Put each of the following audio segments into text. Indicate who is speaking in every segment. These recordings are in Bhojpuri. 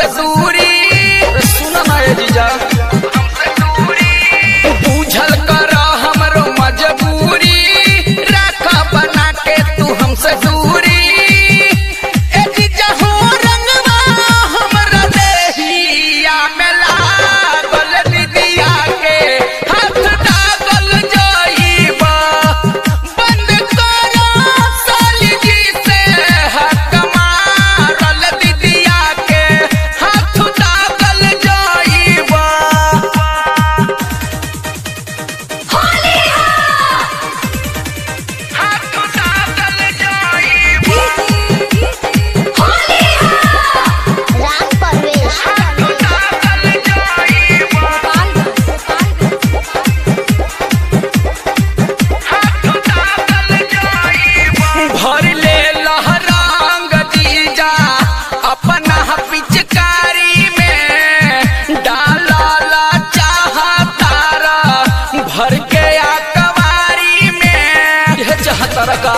Speaker 1: हमसे दूरी सुन ना ये जीजा बूझल कर हमरो मजबूरी राखा बना के तू हमसे दूरी ए जीजा हो रंगवा हमरा देहिया में लागल दीदिया के हाथ डागल जाइबा बंद करो साली जी से हक मारल दीदिया के हाथ डागल जाइबा हाथ डागल जाइबा
Speaker 2: राम परवेश
Speaker 1: डागल जाइबा भर ले लहरांग जीजा अपना पिचकारी में डाला चाहतारा भर के अकवारी में यह चाहतारा का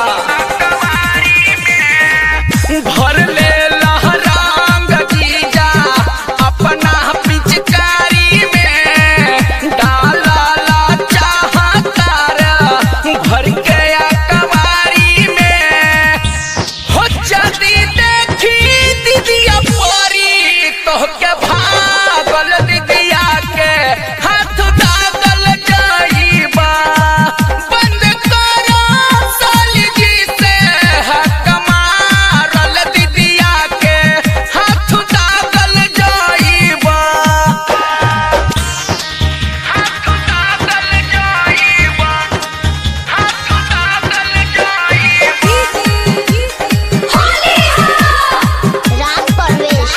Speaker 1: भर ले लहरांग जीजा अपना पिचकारी में डाला चाहतारा भर के अकवारी में हो जदी देखी दीदिया परी तोहके भागल दीदिया के हाथ दागल जाइबा बंद करो साली जी से हक मारल दीदिया के हाथ दागल जाइबा हाथ दागल जाइबा हाथ दागल जाइबा
Speaker 2: राम परवेश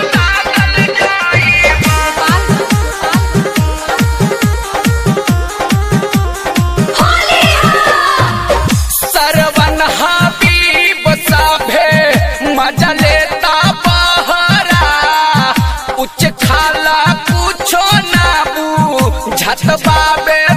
Speaker 1: सरवन हबीब साभे मजा लेता बहरा उच्च खाला कुछो ना बू झट बाबे